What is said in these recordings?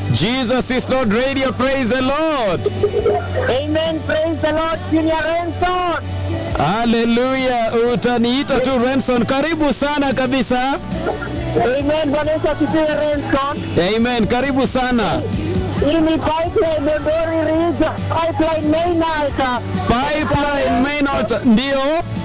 Jesus is Lord Radio, praise the Lord. Amen. Praise the Lord, Junior Renson. Haleluya, utaniita tu Renson. Karibu sana kabisa. Amen. Bwana Yesu asifiwe Renson. Amen, karibu sana. Hii ni pipeline Dodori Ridge, pipeline main altar. Pipeline main altar, ndio.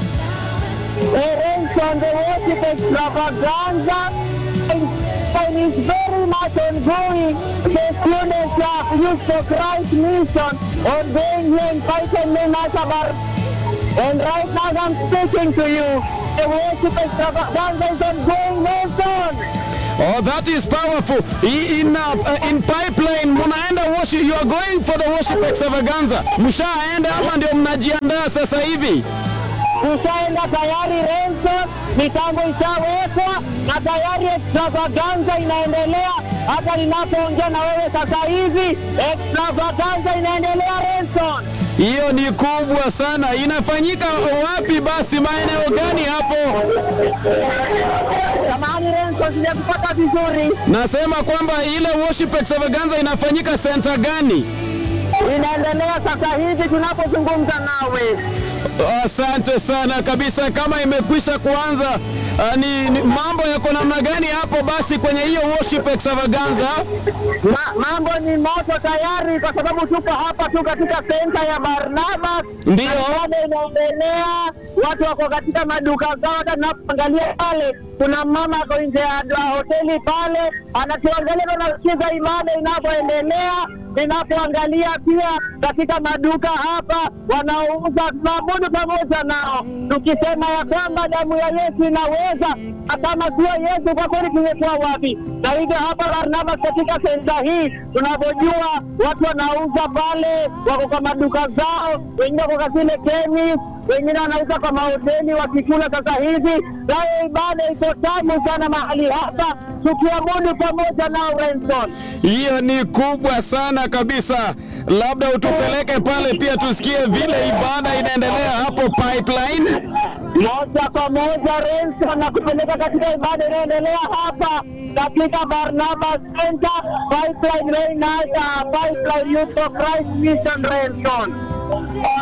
Eh, Renson, the worship extravaganza and is very much ongoing. The students of Youth for Christ mission on being here in pipeline main altar. Bar- And right now as I'm speaking to you, the worship extravaganza is ongoing, Nelson. Oh, that is powerful. I- In, uh, uh, in pipeline munaenda worship, you are going for the worship extravaganza. Mshaenda ama ndio mnajiandaa sasa hivi? Tushaenda tayari Renson, mitambo ishawekwa na tayari extravaganza inaendelea. Hata ninapoongea na wewe sasa hivi, extravaganza inaendelea Renson. Hiyo ni kubwa sana. Inafanyika wapi basi? Maeneo gani hapo? Samahani Renson, sijakupata vizuri. Nasema kwamba ile worship extravaganza inafanyika center gani? Inaendelea sasa hivi tunapozungumza nawe. Asante sana kabisa. Kama imekwisha kuanza, uh, ni, ni mambo yako namna gani hapo basi kwenye hiyo worship extravaganza? Ma, mambo ni moto tayari, kwa sababu tuko hapa tu katika senta ya Barnabas. Ndiyo. Bado inaendelea, watu wako katika maduka zao. Hata tunapoangalia pale, kuna mama ako nje ya ya hoteli pale, anatuangalia na nasikiza ibada inavyoendelea. Ninapoangalia pia katika maduka hapa wanaouza, tunaabudu pamoja nao tukisema ya kwamba damu ya Yesu inaweza, na kama sio Yesu kwa kweli tungekuwa wapi? Na hivyo hapa Barnabas, katika senta hii tunavyojua, watu wanauza pale, wako kwa maduka zao, wengine wako kwa zile chemist, wengine wanauza kwa mahoteli wakikula. Sasa hivi nayo ibada iko tamu sana mahali hapa, tukiabudu pamoja nao Renson. Hiyo ni kubwa sana kabisa. Labda utupeleke pale pia tusikie vile ibada inaendelea hapo pipeline. moja kwa moja Renson na kupeleka katika ibada inayoendelea hapa katika Barnabas Center Pipeline Rain Pipeline Youth for Christ Mission Renson.